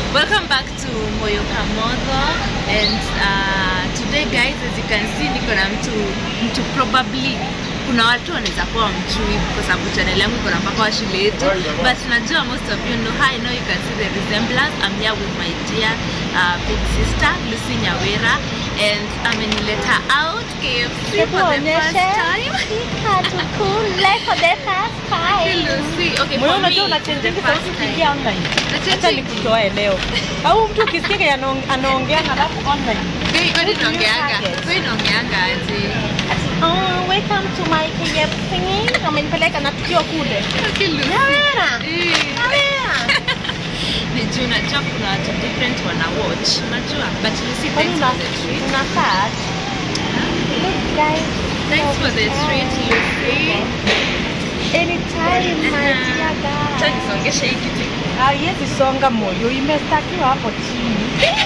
Welcome back to Moyo Kamogo and uh, today guys as you can see niko na mtu mtu probably kuna watu wanaweza kuwa mchui kwa sababu channel yangu iko na mpaka wa shule yetu but najua most of you know how I know you can see the resemblance I'm here with my dear uh, big sister Lucy Nyawera and amenileta out KFC for the first time Tukule for the first Hey, time. Lucy okay Moyo for me unajua the unachenjingi first sauti time ukiingia online. Nachange- Acha nikutoe leo. Au mtu ukisikia kenye anaong- anaongea halafu online. Kwani- kwani Who do you naongeanga target? kwani naongeanga aje Oh, welcome to my KFC. Amenipeleka na tukio kule. Okay, Lucy. Nyawera. Eh. Nyawera. ni juu najua kuna watu different wana watch unajua but Lucy Kwani thanks una for the treat una search? Look guys. thanks for the treat Lucy Anytime my Uh-huh. dear Acha guys. nisongeshe hii kiti Haiwezi songa moyo, imestakiwa hapo chini.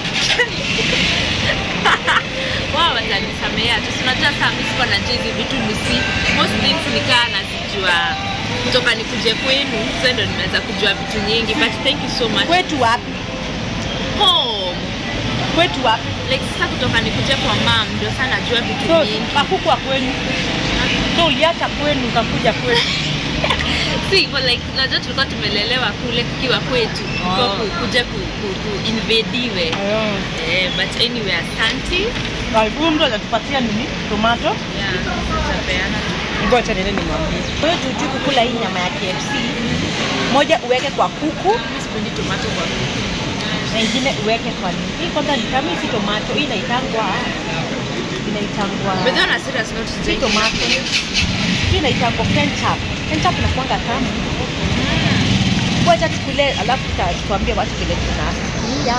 wao watanisamea tu Si unajua saa mimi siko na hizi vitu Lucy most things nikaa nazijua kutoka nikuje kwenu sasa ndo nimeweza kujua vitu nyingi but thank you so much Kwetu wapi? home Kwetu wapi? like sasa kutoka nikuje kwa mam ndio sana najua vitu So, nyingi hakukwa kwenu. So uliacha kwenu ukakuja kwetu. si but like najua tulikuwa tumelelewa kule tukiwa kwetu oh. Oh. kuja ku, ku, ku invadiwe eh, but anyway asante Huyu mtu atatupatia nini? Tomato. yeah, tutapeana Ngoja niende nimwambie. Wewe tuju kukula hii nyama ya KFC. Moja uweke kwa kuku, Mimi sipendi tomato kwa kuku. na ingine uweke kwa nini? Hii kwanza ni kama hii si tomato, hii inaitangwa inaitangwa But then on a serious note, si today- tomato. Hii inaitangwa ketchup. Ketchup inakuanga tamu. Ngoja tukule alafu tuta- tuambie watu vile tunasikia.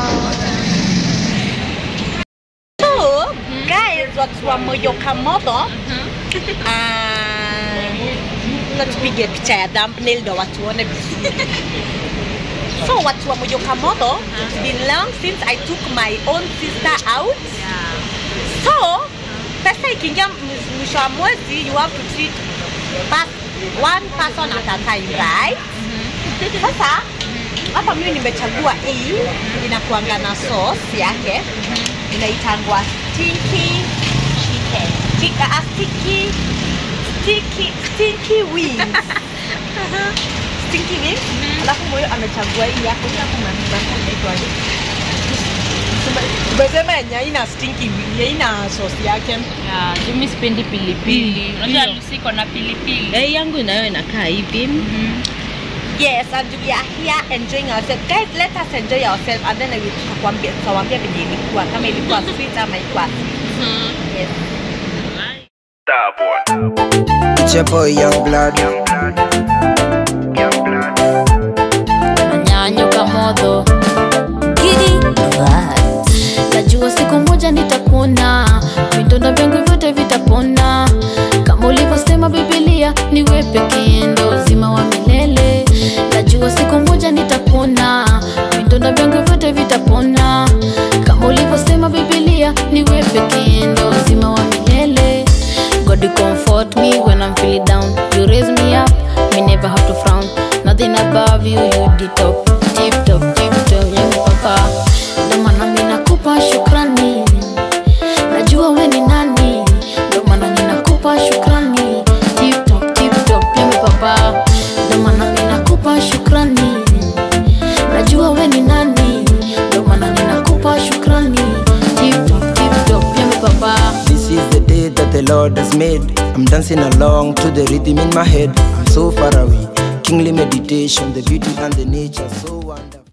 So, guys, watu wa Moyo Kamogo, Ah, na tupige picha ya thumbnail ndo watu waone vizuri. So watu wa Moyo Kamogo, it's been long since I took my own sister out. Yeah. So pesa ikiingia m- mwisho wa mwezi, you have to treat pers one person at a time, right? Sasa hapa mimi nimechagua hii inakuanga na sauce yake inaitangwa stinky chicken. Tika, uh, sticky sticky sticky wings. stinky wings. Alafu moyo amechagua hii yako yako maneno inaitwaje? Umesema yenye haina stinky wing, haina sauce yake. Yeah, juu mimi sipendi pilipili. Mm, Unajua ndio. Lucy iko na pilipili. Eh, yangu inayo inakaa hivi. Yes, and we are here enjoying ourselves. Guys, let us enjoy ourselves and then I will tutakwambia tutawaambia venye ilikuwa kama ilikuwa sweet ama ilikuwa sweet. Yes. It's your boy Young Blood. nanyanyuka modho gidi najua siku moja nitapona vidonda vyangu vyote vitapona kama ulivyosema bibilia niwe pekee ndo uzima wa milele najua siku moja nitapona vidonda vyangu vyote vitapona kama ulivyosema bibilia niwe pekee ndo uzima wa milele God you comfort me when I'm feeling down. You raise me up, me never have to frown. Nothing above you, you the top, tip top, tip top, yangu papa. Ndo maana mimi nakupa shukrani, najua we ni nani. Ndo maana mimi nakupa shukrani, tip top, tip top, yangu papa. Ndo maana mimi nakupa shukrani, najua we ni nani. Ndo maana mimi nakupa shukrani, tip top, tip top, yangu papa. This is the day that the Lord has made. I'm dancing along to the rhythm in my head. I'm so far away. Kingly meditation, the beauty and the nature so wonderful.